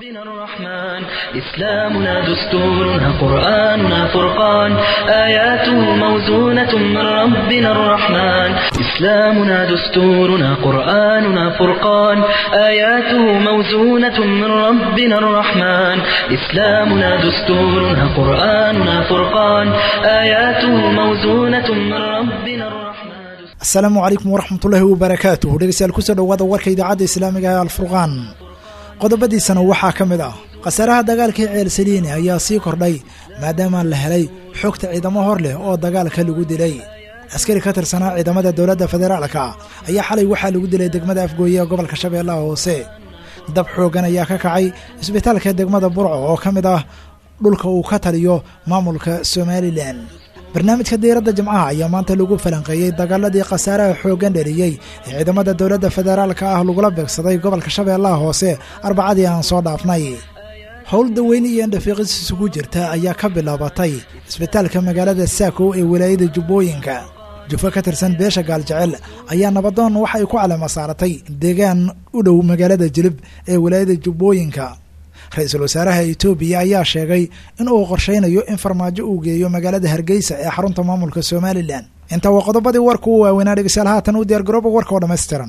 ربنا الرحمن إسلامنا دستورنا قرآننا فرقان آياته موزونة من ربنا الرحمن إسلامنا دستورنا قرآننا فرقان آياته موزونة من ربنا الرحمن إسلامنا دستورنا قرآننا فرقان آياته موزونة من ربنا الرحمن asalaamu calaykum waraxmatullaahi wabarakaatuh dhegeystayaal kusoo dhowaada warka idaacadda islaamiga ee alfurqaan qodobadiisana waxaa ka mid ah khasaaraha dagaalkii ceelsaliini ayaa sii kordhay maadaama la helay xogta ciidamo hor leh oo dagaalka lagu dilay askari ka tirsanaa ciidamada dowladda federaalka ayaa xalay waxaa lagu dilay degmada afgooye ee gobolka shabeellaha hoose dab xooggan ayaa ka kacay isbitaalka degmada burco oo ka mid ah dhulka uu ka taliyo maamulka somalilan barnaamijka diiradda jimcaha ayaa maanta lagu falanqeeyey dagaaladii khasaaraha xooggan dheliyey ee ciidamada dowladda federaalka ah lagula beegsaday gobolka shabeellaha hoose arbacadii aan soo dhaafnay howl daweyne iyo indhafiiqis isugu jirta ayaa ka bilaabatay isbitaalka magaalada saako ee walaayada jubbooyinka jufo ka tirsan beesha gaaljecel ayaa nabadoon waxa ay ku calama saaratay deegaan u dhow magaalada jilib ee walaayada jubbooyinka ra-iisul wasaaraha etoobiya ayaa sheegay in uu qorshaynayo in farmaajo uu geeyo magaalada hargeysa ee xarunta maamulka somalilan inta waa qodobadii warka u waaweynaa dhegeystayaal haatan u diyaargarooba warka oo dhammaystiran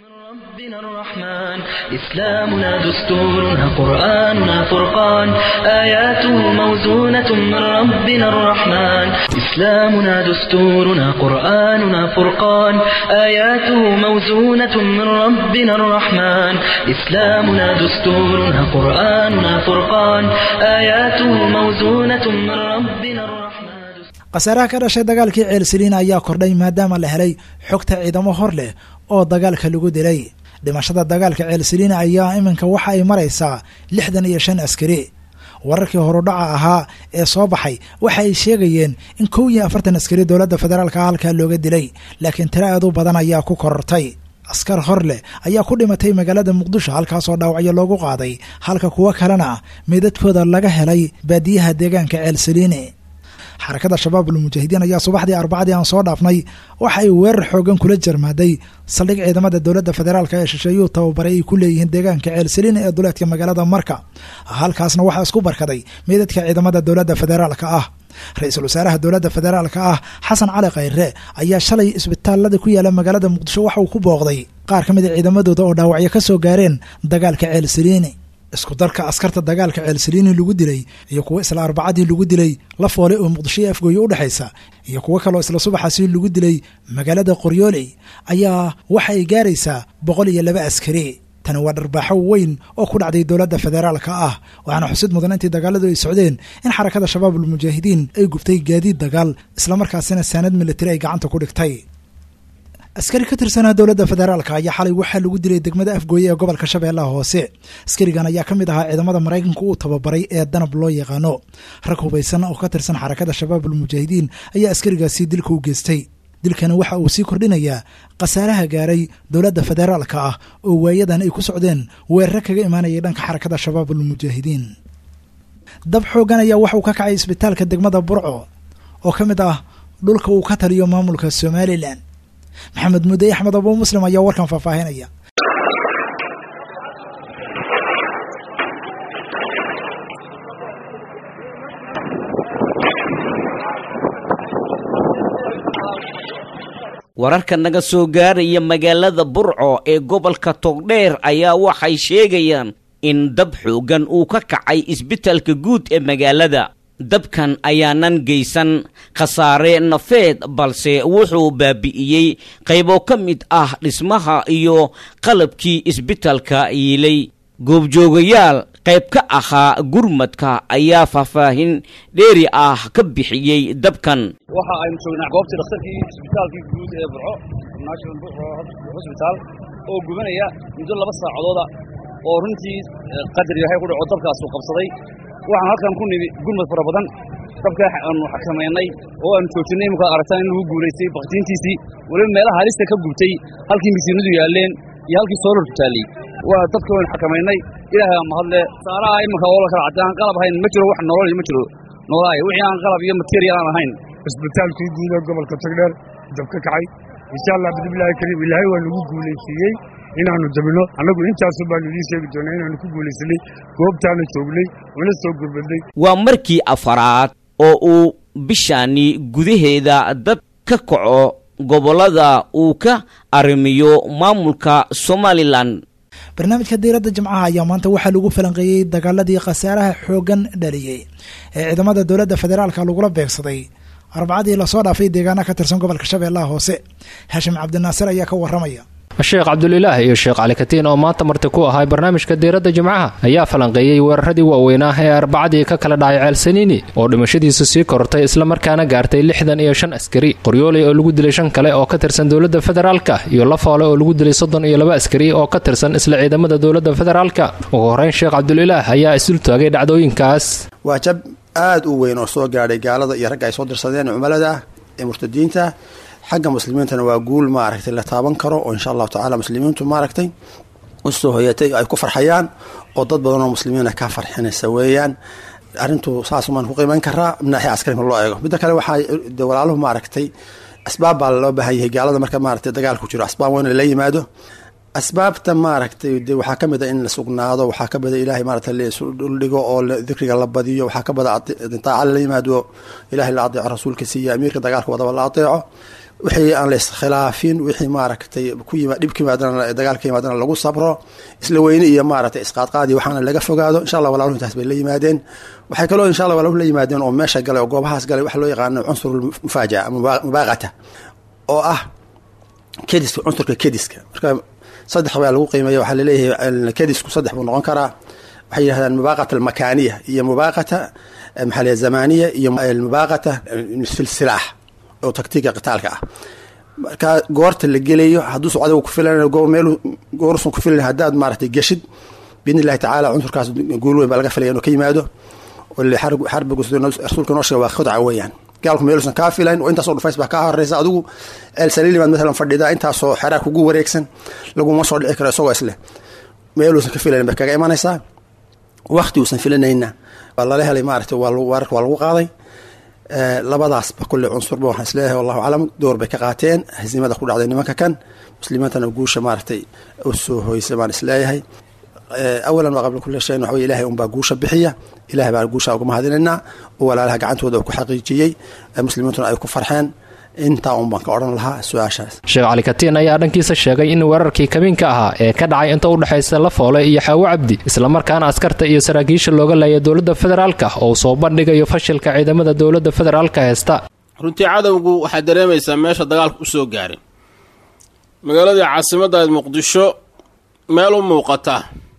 ربنا الرحمن إسلامنا دستورنا قرآننا فرقان آياته موزونة من ربنا الرحمن إسلامنا دستورنا قرآننا فرقان آياته موزونة من ربنا الرحمن إسلامنا دستورنا قرآننا فرقان آياته موزونة من ربنا الرحمن khasaaraha ka dhashay dagaalkii ceelsaliina ayaa kordhay maadaama la helay xogta ciidamo hor leh oo dagaalka lagu dilay dhimashada dagaalka ceelsaliina ayaa iminka waxa ay maraysaa lixdan iyo shan askari wararkii horudhaca ahaa ee soo baxay waxa ay sheegayeen in kow iyo afartan askari dowladda federaalka halkaa looga dilay laakiin tiro aad u badan ayaa ku korortay askar hor leh ayaa ku dhimatay magaalada muqdisho halkaasoo dhaawacyo loogu qaaday halka kuwo kalena meydadkooda laga helay baadiyaha deegaanka ceelsaliine xarakada shabaab ulmujaahidiin ayaa subaxdii arbacadii aan soo dhaafnay waxa ay weerar xoogan kula jarmaaday saldhig ciidamada dowladda federaalk ee shisheeyuu tababaray ay ku leeyihiin deegaanka ceelsaliin ee duleedka magaalada marka halkaasna waxaa isku barkaday meydadka ciidamada dowladda federaalka ah ra-iisul wasaaraha dowladda federaalka ah xasan cali khayre ayaa shalay isbitaalada ku yaala magaalada muqdisho waxa uu ku booqday qaar ka mid a ciidamadooda oo dhaawacyo ka soo gaareen dagaalka ceelsaliini isku darka askarta dagaalka ceelsaliini lagu dilay iyo kuwo isla arbacadii lagu dilay la foole oo muqdisho iyo afgooye u dhexaysa iyo kuwo kaloo isla subaxaasi lagu dilay magaalada qoryooley ayaa waxa ay gaaraysaa boqol iyo laba askari tani waa dharbaaxo weyn oo ku dhacday dowladda federaalka ah waxaana xusid mudan intii dagaaladu ay socdeen in xarakada shabaab ulmujaahidiin ay gubtay gaadiid dagaal islamarkaasina saanad militari ay gacanta ku dhigtay askari ka tirsanaa dowladda federaalka ayaa xalay waxaa lagu dilay degmada afgooye ee gobolka shabeellaha hoose askarigan ayaa ka mid ahaa ciidamada maraykanka uu tababaray ee danab loo yaqaano rag hubaysan oo ka tirsan xarakada shabaab ulmujaahidiin ayaa askarigaasi dilka u geystay dilkana waxa uu sii kordhinayaa khasaaraha gaaray dowladda federaalka ah oo waayadan ay ku socdeen weeraro kaga imaanayay dhanka xarakada shabaab ulmujaahidiin dab xoogan ayaa waxauu ka kacay isbitaalka degmada burco oo ka mid ah dhulka uu ka taliyo maamulka somalilan maxamed mudey axmed abuu muslim ayaa warkan faahfaahinaya wararka naga soo gaaraya magaalada burco ee gobolka togdheer ayaa waxay sheegayaan in dab xooggan uu ka kacay isbitalka guud ee magaalada dabkan ayaanan geysan khasaare nafeed balse wuxuu baabi'iyey qaybo ka mid ah dhismaha iyo qalabkii isbitalka yiilay goobjoogayaal qayb ka ahaa gurmadka ayaa faahfaahin dheeri ah ka bixiyey dabkan waxa aynu joognaa goobtii dhakhtarkii isbitaalkii guud ee burco national burco hosbitaal oo gubanaya muddo laba saacadooda oo runtii qadar yahay ku dhaco dabkaasuu qabsaday waxaan halkan ku nimi gurmad fara badan dabka aanu xakamaynay oo aanu joojinay imika aragtaan in lagu guulaystay baktiintiisii weliba meelaha halista ka gubtay halkii misiinadu yaalleen iyo halkii soolorku taalley waa dabka waynu xakamaynay ilaahay mahadle saaraha iminka oo la kala cadde aan qalab ahayn ma jiro wax nolol ma jiro noolaaya wixii aan qalab iyo material aan ahayn isbitaalkii guud ee gobolka togdheer dab ka kacay insha allah bidnillaahi kariim ilaahay waa nagu guulaysiiyey inaannu dabino annagu intaasun baannu idiin sheegi doonaa inaannu ku guulaysanay goobtaana joognay una soo gurmadnay waa markii afaraad oo uu bishaani gudaheeda dad ka kaco gobollada uu ka arrimiyo maamulka somalilan barnaamijka diiradda jimcaha ayaa maanta waxaa lagu falanqeeyey dagaaladii khasaaraha xooggan dhaliyey ee ciidamada dowladda federaalka lagula beegsaday arbacadii lasoo dhaafay deegaana ka tirsan gobolka shabeellaha hoose haashim cabdinaasir ayaa ka warramaya sheekh cabdulilaah iyo sheekh cali katiin oo maanta marti ku ahay barnaamijka diiradda jimcaha ayaa falanqeeyey weeraradii waaweynaa ee arbacadii ka kala dhacay ceelsaniini oo dhimashadiisu sii korortay islamarkaana gaartay lixdan iyo shan askari qoryooley oo lagu dilay shan kale oo ka tirsan dowladda federaalka iyo lafoole oo lagu dilay soddon iyo laba askari oo ka tirsan isla ciidamada dowladda federaalka ugu horreyn sheekh cabdulilaah ayaa isdul taagay dhacdooyinkaas waa jab aad u weyn oo soo gaadhay gaalada iyo ragga ay soo dirsadeen cumilada ah ee murtadiinta xagga muslimiintana waa guul maaragtay la taaban karo oo insha allahu tacala muslimiintu maaragtay usoo hoyatay ay ku farxayaan oo dad badan oo muslimiina ka farxinaysa weeyaan arrintu saasumaan ku qiimayn karaa naaxi askarima loo eego midda kale waxaa de walaaluhu maaragtay asbaab baa loo baahan yahay gaalada marka maaragtay dagaalku jiro asbaab waa in lala yimaado asbaabta maaragtay de waxaa ka mid a in la sugnaado waxaa ka mida ilaahay maaragtay ladhigo oo dikriga la badiyo waxaa ka mida daaca lala yimaado ilahay la adeeco rasuulka siiya amiirka dagaalka wadaba la adeeco wixii aan la iskhilaafin wixii maaragtay ku yima dhib ka yimaadana dagaalka yimaadana lagu sabro isla weyne iyo maaragtay isqaadqaadi waxaana laga fogaado insha allah walaaluhu intaas bay la yimaadeen waxay kaloo insha allah walaaluhu la yimaadeen oo meesha galay oo goobahaas galay waxa loo yaqaano cunsur mufaajaca mubaaqata oo ah kediska cunsurka kediska marka saddex baa lagu qiimeeya waxaa laleeyahay kedisku saddex buu noqon karaa waxay yidhahdaan mubaaqata almakaaniya iyo mubaaqata maxaa la zamaniya iyo mubaaqata fi silaax oo taktiiga qitaalka ah marka goorta la gelayo hadduusu adiga ku filan meel goorsan ku filan haddaad maaragtay geshid biidni illahi tacaala cunsurkaas guul weyn baa laga filaya inuu ka yimaado xarbigu rasuulka noo sheega waa khudca weeyaan gaalku meeluusan kaa filayn oo intaasoo dhufays baa kaa horeysa adigu ceel saliilimaad maalan fadhidaa intaasoo xeraa kugu wareegsan laguma soo dhici karo isagoo isleh meeluusan ka filayn bay kaga imanaysaa wakti uusan filanayna waa lala helay maaragtay weerarka waa lagu qaaday labadaasba kulle cunsurba waxaan isleeyahay wallahu aclam door bay ka qaateen hasiimada ku dhacday nimanka kan muslimiintana guusha maaragtay u soo hoysay baan isleeyahay awalan waa qabla kulli shayin waxa wey ilahay unbaa guusha bixiya ilahay baan guusha uga mahadinaynaa oo walaalaha gacantooda uu ku xaqiijiyey muslimiintuna ay ku farxeen intaa un baan ka odhan lahaa su-aashaas sheekh cali katiin ayaa dhankiisa sheegay in weerarkii kabiinka ahaa ee ka dhacay inta u dhexaysa lafoole iyo xaawo cabdi islamarkaana askarta iyo saraakiisha looga laaya dowladda federaalka oo soo bandhigayo fashilka ciidamada dowladda federaalka heesta runtii cadowgu waxaad dareemaysaa meesha dagaalka u soo gaaray magaaladii caasimaddaed muqdisho meel u muuqata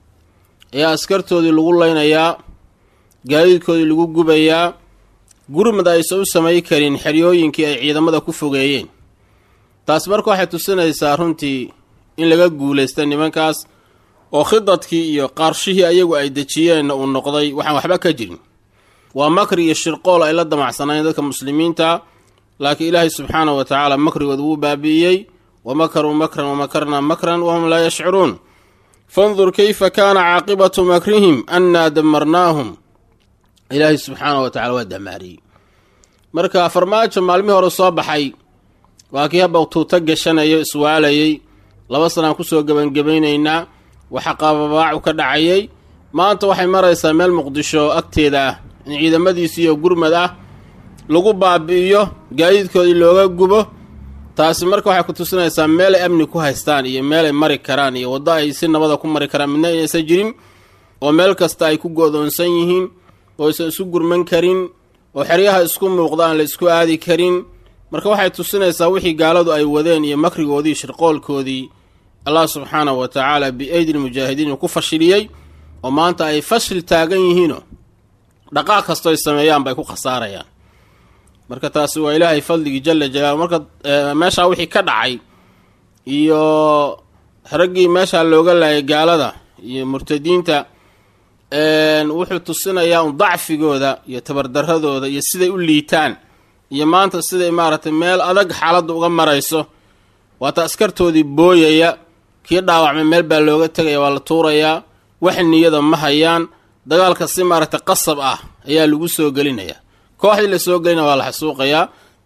ayaa askartoodii lagu leynayaa gaadiidkoodii lagu gubayaa gurmad aysan u samay karin xeryooyinkii ay ciidamada ku fogeeyeen taas marka waxay tusinaysaa runtii in laga guulaysta nimankaas oo khidadkii iyo qaarshihii ayagu ay dejiyeenna uu noqday waxaan waxba ka jirin waa makri iyo shirqool ay la damacsanayn dadka muslimiinta laakiin ilaahay subxaanahu wa tacaala makrigooda wuu baabi'iyey wa makaruu makran wa makarnaa makran wahum laa yashcuruun fandur kayfa kaana caaqibatu makrihim annaa damarnaahum ilaahay subxaanahu wa tacala waa damaariyey marka farmaajo maalmihii hore soo baxay waa kii haba tuuto gashanayo iswaalayey laba sanaan kusoo gebangebaynaynaa waxa qaababaacu ka dhacayay maanta waxay maraysaa meel muqdisho agteeda ah in ciidamadiisiiyo gurmad ah lagu baabi'iyo gaadiidkoodii looga gubo taasi marka waxay ku tusinaysaa meel ay amni ku haystaan iyo meel ay mari karaan iyo waddo ay si nabada ku mari karaan midna inaysan jirin oo meel kasta ay ku go'doonsan yihiin oo aysan isu gurman karin oo xeryaha isku muuqda aan la isku aadi karin marka waxay tusinaysaa wixii gaaladu ay wadeen iyo makrigoodii shirqoolkoodii allah subxaanahu wa tacaala bi-aydi lmujaahidiin uu ku fashiliyey oo maanta ay fashil taagan yihiinoo dhaqaaq kastoo ay sameeyaan bay ku khasaarayaan marka taasi waa ilaahay fadligii jala jalaalu marka meeshaa wixii ka dhacay iyo raggii meeshaa looga laayay gaalada iyo murtadiinta wuxuu tusinayaa un dacfigooda iyo tabardaradooda iyo siday u liitaan iyo maanta siday maaragtay meel adag xaaladda uga marayso waata askartoodii booyaya kii dhaawacmay meel baa looga tegaya waa la tuurayaa wax niyada ma hayaan dagaalka si maaragtay qasab ah ayaa lagu soo gelinayaa kooxdii la soo gelinaya waa la xasuuqayaa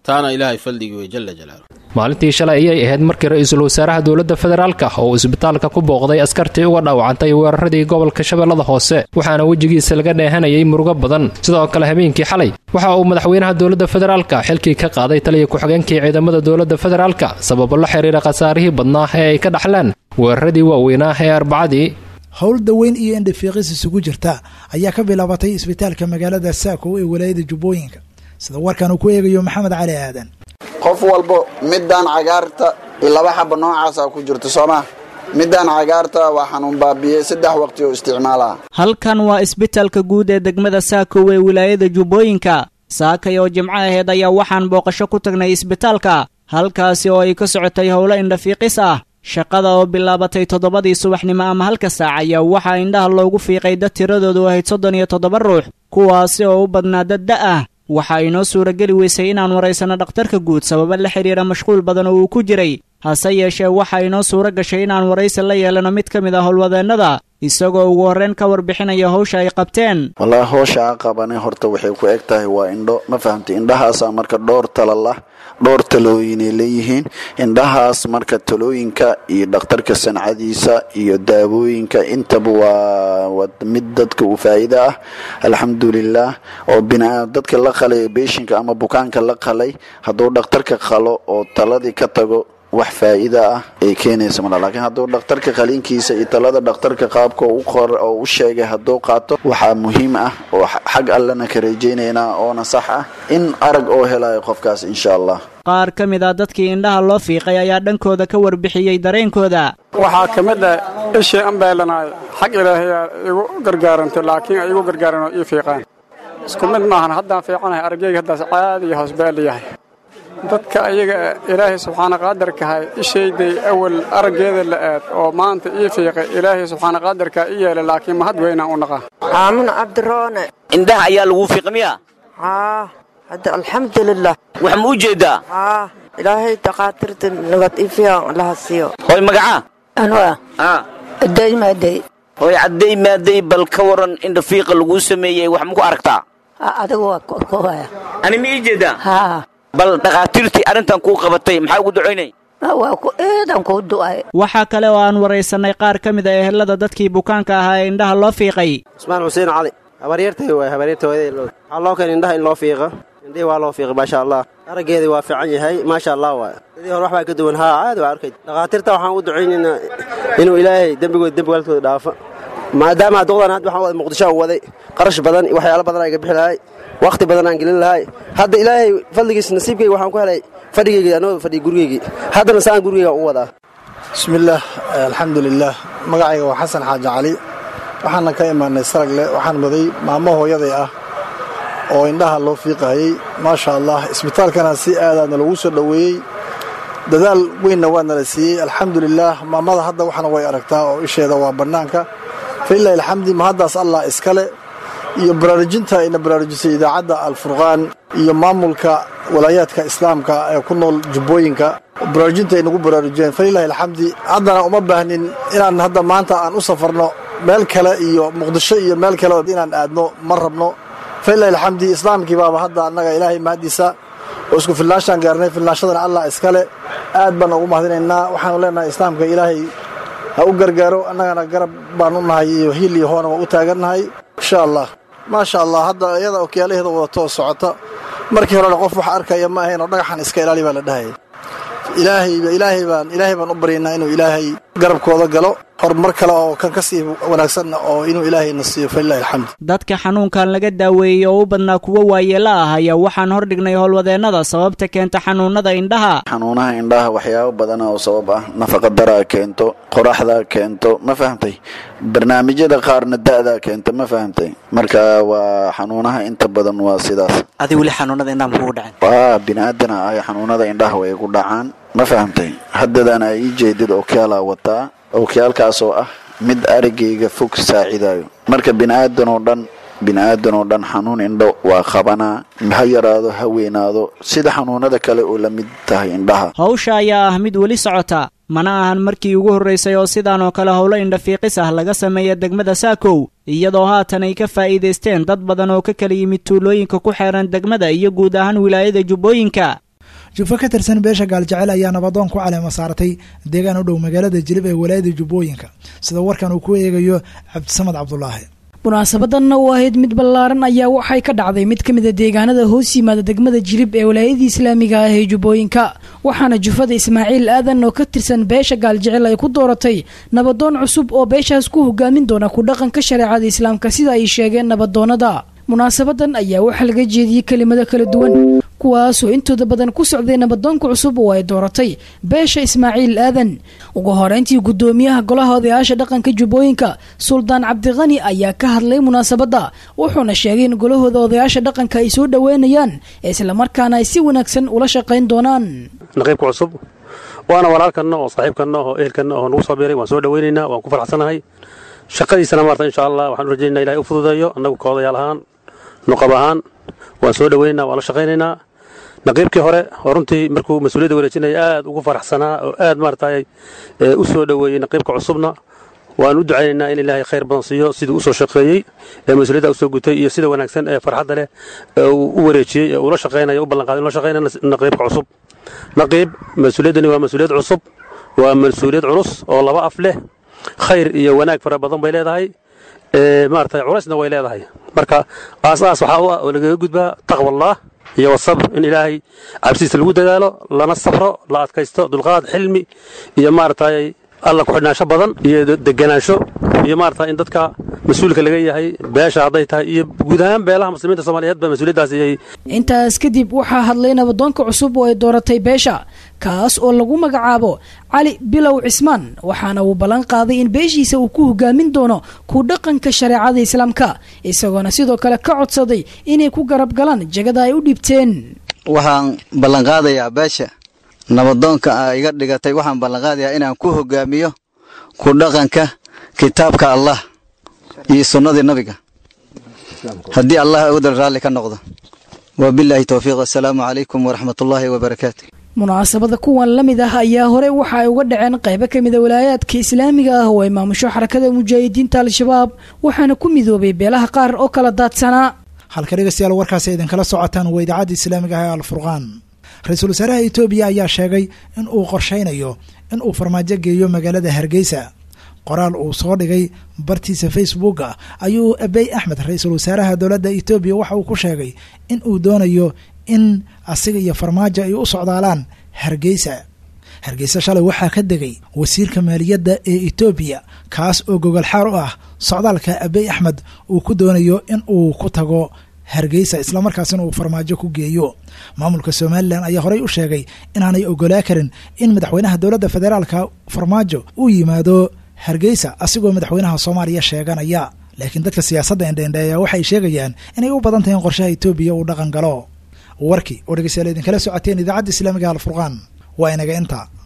taana ilaahay fadligii wey jala jalaaluh maalintii shalay ayay ahayd markii ra-iisul wasaaraha dowladda federaalka oo uu isbitaalka ku booqday askartii uga dhaawacantay weeraradii gobolka shabeellada hoose waxaana wejigiisa laga dheehanayay murugo badan sidoo kale habeenkii xalay waxa uu madaxweynaha dowladda federaalka xilkii ka qaaday taliya ku-xigeenkii ciidamada dowladda federaalka sababo la xiriira khasaarihii badnaa ee ay ka dhaxleen weeraradii waaweynaa ee arbacadii howl daweyn iyo indhafiiqis isugu jirta ayaa ka bilaabatay isbitaalka magaalada saako ee walaayada jubbooyinka sida warkan uu ku eegayo maxamed cali aadan qof walbo midaan cagaarta iyo laba xaba noocaasa ku jirto soomaa midaan cagaarta waa xanuun baabiyey saddex waqti oo isticmaalaa halkan waa isbitaalka guud ee degmada saakow ee wilaayada jubbooyinka saakay oo jimco aheed ayaa waxaan booqasho ku tagnay isbitaalka halkaasi oo ay ka socotay howlo indhafiiqis ah shaqada oo bilaabatay toddobadii subaxnimo ama halka saac ayaa waxaa indhaha loogu fiiqay dad tiradoodu ahayd soddon iyo toddoba ruux kuwaasi oo u badnaa dad da ah waxaa inoo suurageli weysay inaan waraysanno dhakhtarka guud sababo la xidhiira mashquul badan oo uu ku jiray hase yeeshee waxaa inoo suuro gashay inaan waraysi la yeelano mid ka mid ah howlwadeennada isagoo ugu horreyn ka warbixinaya howsha ay qabteen wallaahi howsha a qabanay horta waxay ku eg tahay waa indho ma fahamtay indhahaasaa marka dhowr tala lah dhowr talooyinay leeyihiin indhahaas marka talooyinka iyo dhakhtarka sancadiisa iyo daawooyinka intaba waa mid dadka u faa'iida ah alxamdulilah oo bina dadka la qalay beeshinka ama bukaanka la qalay hadduu dhakhtarka qalo oo taladii ka tago wax faa'iida ah ay keenaysa mala laakiin hadduu dhakhtarka qaliinkiisa iyo talada dhakhtarka qaabka u qor oo u sheegay hadduu qaato waxaa muhiim ah oo xag allana ka rajaynaynaa oona sax ah in arag oo helayo qofkaas insha allah qaar ka mid ah dadkii indhaha loo fiiqay ayaa dhankooda ka warbixiyey dareenkooda waxaa ka mid ah ishii an beelanaay xag ilaahayaa igu gargaarantay laakiin ay igu gargaaran oo ii fiiqaan isku mid maahan haddaan fiicanahay aragyayga haddaas caadi iyo hoosbeeli yahay dadka ayaga ilaahay subxaana qaadarkahay ishayday awal araggeeda la aad oo maanta ii fiiqay ilaahay subxaana qaadarkaa i yeelay laakiin mahad weynaan u naqaa aamin cabdiroone indhaha ayaa lagu fiiqmiya haa hadda alxamdulilah wax ma u jeedaa haa ilaahay dakaatirta nabad ifiyan allaha siiyo hoy magacaa anwa aa aday maaday hoy cadday maaday bal ka waran indha fiiqa laguu sameeyey wax ma ku aragtaa adigu waa korkowaya ani ma ii jeedaa haa bal dhakhaatiirtii arrintan kuu qabatay maxaa ugu ducaynay waa ku eedan kuu du'ay waxaa kale oo aan waraysanay qaar ka mid a ehelada dadkii bukaanka ahaa ee indhaha loo fiiqay cusmaan xuseen cali habaryartay waay habaryarta hooyaday loo waxaa loo keenay indhaha in loo fiiqo indhihii waa loo fiiqay maasha allah araggeedii waa fiican yahay maasha allah waay sidii hore waxbaa ka duwan haa caadi waa arkay dhakhaatiirta waxaan u ducaynaynaa inuu ilaahay dembigooda dembi waalidkooda dhaafo maadaama duqdan hadda waxaan waday muqdisho aan waday qarash badan iyo waxyaalo badan aan ga bixi lahay wakhti badan aan gelin lahay hadda ilaahay fadligiis nasiibkayga waxaan ku helay fadhigaygii anoo fadhiya gurigaygii haddana saan gurigayga u wadaa bismillaah alxamdulilaah magacayga waa xasan xaaji cali waxaana ka imaanay saragle waxaan waday maamo hooyaday ah oo indhaha loo fiiqahayey maasha allah isbitaalkana si aadaadna lagu soo dhoweeyey dadaal weynna waa nala siiyey alxamdulilaah maamada hadda waxna way aragtaa oo isheeda waa bannaanka falilahi alxamdi mahaddaas allah iskale iyo baraarujinta ayna baraarujisay idaacadda alfurqaan iyo maamulka walaayaadka islaamka ee ku nool jubbooyinka baraarujinta ay nagu baraarujiyeen falilahi alxamdi haddana uma baahnin inaan hadda maanta aan u safarno meel kale iyo muqdisho iyo meel kale inaan aadno ma rabno falilahi alxamdi islaamkii baaba hadda annaga ilaahay mahaddiisa oo isku filnaashaan gaarnay filnaashadana allah iskale aad baan ugu mahadinaynaa waxaanu leenahay islaamka ilaahay ha u gargaaro annagana garab baan u nahay iyo hiil iyo hoona waa u taagannahay insha allah maasha allah hadda iyada okyaalaheeda wadato oo socota markii horena qof wax arkaya ma ahayn oo dhagaxan iska ilaali baa la dhahaya ilaahayba ilaahay baan ilaahay baan u baryaynaa inuu ilaahay garabkooda galo horumar kale oo kan ka sii wanaagsanna oo inuu ilaahayna siiyo falilahi alxamd dadka xanuunkan laga daaweeyey oo u badnaa kuwo waayeela ah ayaa waxaan hordhignay howlwadeennada sababta keenta xanuunada indhaha xanuunaha indhaha waxyaabo badan oo sabab ah nafaqadaraa keento qoraxdaa keento ma fahamtay barnaamijyada qaarna da'daa keenta ma fahamtay marka waa xanuunaha inta badan waa sidaas adi weli xanuunada indhaha makugu dhaceen waa biniaadana ay xanuunada indhaha way ku dhacaan ma fahamtay haddadan ay ii jeedid okyaalaa wataa okyaalkaas oo ah mid aragayga fog saacidayo marka bini'aadan oo dhan bini'aadan oo dhan xanuun indho waa qabanaa ha yaraado ha weynaado sida xanuunada kale oo la mid tahay indhaha hawsha ayaa ah mid weli socota mana ahan markii ugu horraysay oo sidaan oo kale howlo indhafiiqis ah laga sameeya degmada saakow iyadoo haatan ay ka faa'iidaysteen dad badan oo ka kala yimid tuulooyinka ku xeeran degmada iyo guud ahaan wilaayada jubbooyinka jufo ka tirsan beesha gaaljecel ayaa nabadoon ku caleema saaratay deegaan u dhow magaalada jilib ee walaayada jubbooyinka sida warkan uu ku eegayo cabdisamad cabdulaahi munaasabadanna u ahayd mid ballaaran ayaa waxay ka dhacday mid ka mid a deegaanada hoos yimaada degmada jilib ee walaayadii islaamiga ah ee jubbooyinka waxaana jufada ismaaciil aadan oo ka tirsan beesha gaaljecel ay ku dooratay nabadoon cusub oo beeshaas ku hogaamin doona ku dhaqanka shareecada islaamka sida ay sheegeen nabadoonada munaasabadan ayaa waxaa laga jeediyey kelimado kala duwan kuwaasoo intooda badan ku socday nabadoonka cusub oo ay dooratay beesha ismaaciil aadan ugu horeyntii guddoomiyaha golaha odayaasha dhaqanka jubbooyinka suldaan cabdiqani ayaa ka hadlay munaasabadda wuxuuna sheegay in golahooda odayaasha dhaqanka ay soo dhoweynayaan islamarkaana ay si wanaagsan ula shaqayn doonaan naqiibka cusub waana walaalkanna oo saaxiibkanna oo ehelkanna oo nagu soo biiray waan soo dhoweynaynaa waan ku faraxsanahay shaqadiisana maarta insha allah waxaan u rajaynaa ilahay u fududeeyo annagu ka odayaal ahaan nuqab ahaan waan soo dhoweynaynaa waan la shaqaynaynaa naqiibkii hore oo runtii markuu mas-uuliyadda wareejinaya aad ugu faraxsanaa oo aad maaragtay u soo dhoweeyey naqiibka cusubna waan u ducaynaynaa in ilaahay khayr badan siiyo siduu usoo shaqeeyey ee mas-uuliyadda usoo gutay iyo sida wanaagsan ee farxadda leh ee uu u wareejiyey ee ula shaqaynayo u ballanqaaday in la shaqaynaya naqiibka cusub naqiib mas-uuliyaddani waa mas-uuliyad cusub waa mas-uuliyad culus oo laba af leh khayr iyo wanaag fara badan bay leedahay maarata culaysna way leedahay marka aasaas waxaa u ah oo lagaga gudbaa taqwallaah iyo wasabr in ilaahay cabsidiisa lagu dadaalo lana safro la adkaysto dulqaad xilmi iyo maaragtay alla ku-xidhnaansho badan iyo deganaansho iyo maarata in dadka mas-uulka laga yahay beesha hadday tahay iyo guud ahaan beelaha muslimiinta soomaaliyeed ba mas-uuliyaddaas iyay intaas kadib waxaa hadlay nabadoonka cusub oo ay dooratay beesha kaas oo lagu magacaabo cali bilow cismaan waxaana uu ballan qaaday in beeshiisa uu ku hogaamin doono ku dhaqanka shareecada islaamka isagoona sidoo kale ka codsaday inay ku garab galaan jagada ay u dhibteen waxaan ballanqaadayaa beesha nabadoonka a iga dhigatay waxaan ballanqaadayaa inaan ku hogaamiyo ku dhaqanka kitaabka allah iyo sunnadii nabiga haddii allah awdal raalli ka noqdo wabilaahi towfiiq assalaamu calaykum waraxmatullaahi wabarakaatu munaasabada kuwan la mid ah ayaa hore waxa ay uga dhaceen qaybo ka mida walaayaadka islaamiga ah oo ay maamusho xarakada mujaahidiinta al-shabaab waxaana ku midoobay beelaha qaar oo kala daadsanaa halka dhegeystayaal warkaasi idinkala socotaan waa idaacadda islaamiga ah ee alfurqaan ra-iisul wasaaraha etoobiya ayaa sheegay in uu qorshaynayo in uu farmaajo geeyo magaalada hargeysa qoraal uu soo dhigay bartiisa facebooka ayuu abey axmed ra-iisul wasaaraha dowladda etoobiya waxa uu ku sheegay in uu doonayo in asiga iyo farmaajo ay u socdaalaan hargeysa hargeysa shalay waxaa ka degay wasiirka maaliyadda ee etoobiya kaas oo gogolxaar u ah socdaalka abey axmed uu ku doonayo in uu ku tago hargeysa islamarkaasina uu farmaajo ku geeyo maamulka somalilan ayaa horey u sheegay inaanay ogolaa karin in madaxweynaha dowladda federaalka farmaajo uu yimaado hargeysa asigoo madaxweynaha soomaaliya sheeganaya laakiin dadka siyaasadda indheindheeya waxay sheegayaan inay u badan tahay in qorshaha etoobiya uu dhaqan galo warkii oo dhegeystayaal idinkala socoteen idaacadda islaamiga alfurqaan waa inaga inta